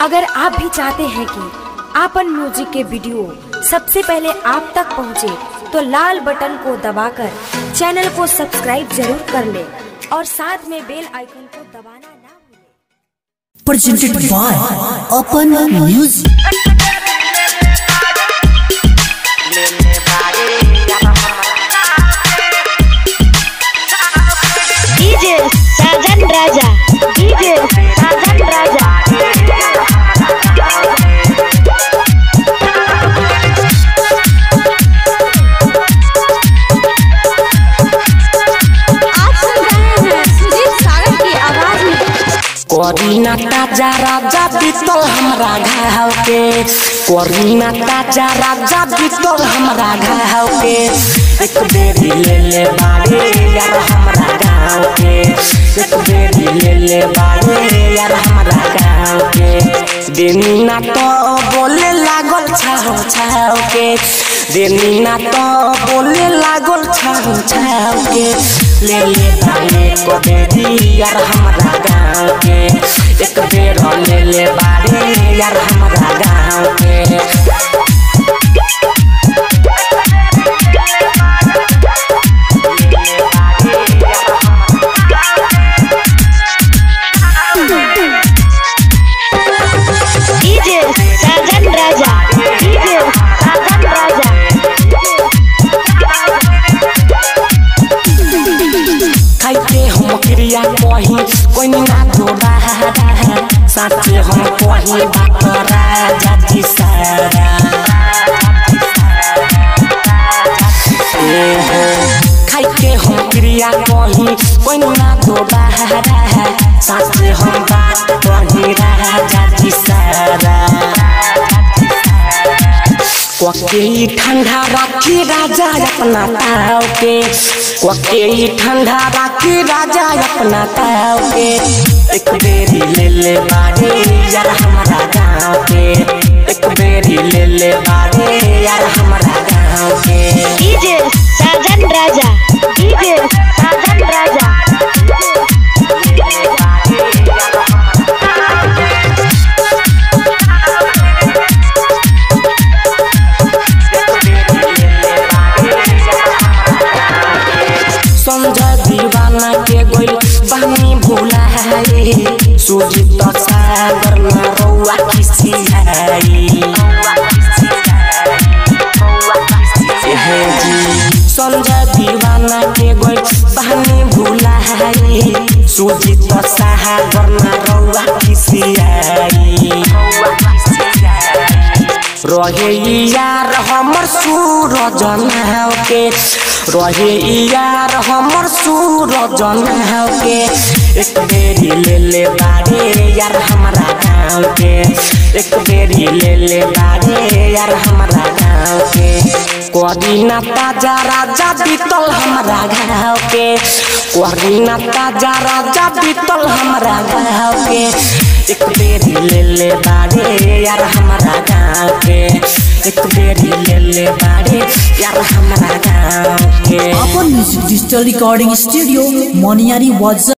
अगर आप भी चाहते हैं कि आपन म्यूजिक के वीडियो सबसे पहले आप तक पहुंचे, तो लाल बटन को दबाकर चैनल को सब्सक्राइब जरूर कर ले और साथ में बेल आइकन को दबाना ना भूलें। presented by Open Music. DJ Sajan Raja DJ Sajan Raja आप सुन रहे हैं सुदीप सागर की आवाज में करीना ताजा राजा बीतल हमरा घाव के करीना ताजा राजा बीतल हमरा घाव के एक बेरी ले ले बारे यार हमरा गाँव के एक बेरी ले ले बारे यार हमरा गाँव के देनी ना तो बोले लागल छाव छाव के देनी ना तो बोले लागल छाव छाव के ले ले बारे को बेरी यार हमरा गाँव के एक बेर ले ले बारे यार हमरा गाँव के डीजे साजन राजा डीजे साजन राजा खाइते हम क्रिया कही कोई ना जोड़ा साथे हम कही बात राजा जी सारा ए हो खाइते हम क्रिया कही कोई ना जोड़ा साथे हम बात कही राजा जी सारा कोके ठंडा राखी राजा अपना ताव के कोके ठंडा राखी राजा अपना ताव के एक बेरी ले ले बारे यार हमारा गाँव के एक बेरी ले ले बारे यार हमारा गाँव के डीजे साजन राजा डीजे साजन राजा समझ दीवाना के गोइल बहनी भूला है सुजीत सागर में रौआ किसी है जी समझ दीवाना के गोइल बहनी भूला है सुजीत सागर में रौआ किसी रहे यार हमर सूरज नाव के रहे यार हमर सूरज नाव के एक बेरी ले ले बारे यार हमारा गाँव के एक बेरी ले ले बारे यार हमारा गाँव के करीना ताजा राजा बीतल हमारा गाँव के करीना ताजा राजा बीतल हमारा गाँव के एक बेरी ले ले बारे यार हमारा गाँव के एक बेरी ले ले बारे यार हमारा गाँव के Open Music Digital Recording Studio, Moniari was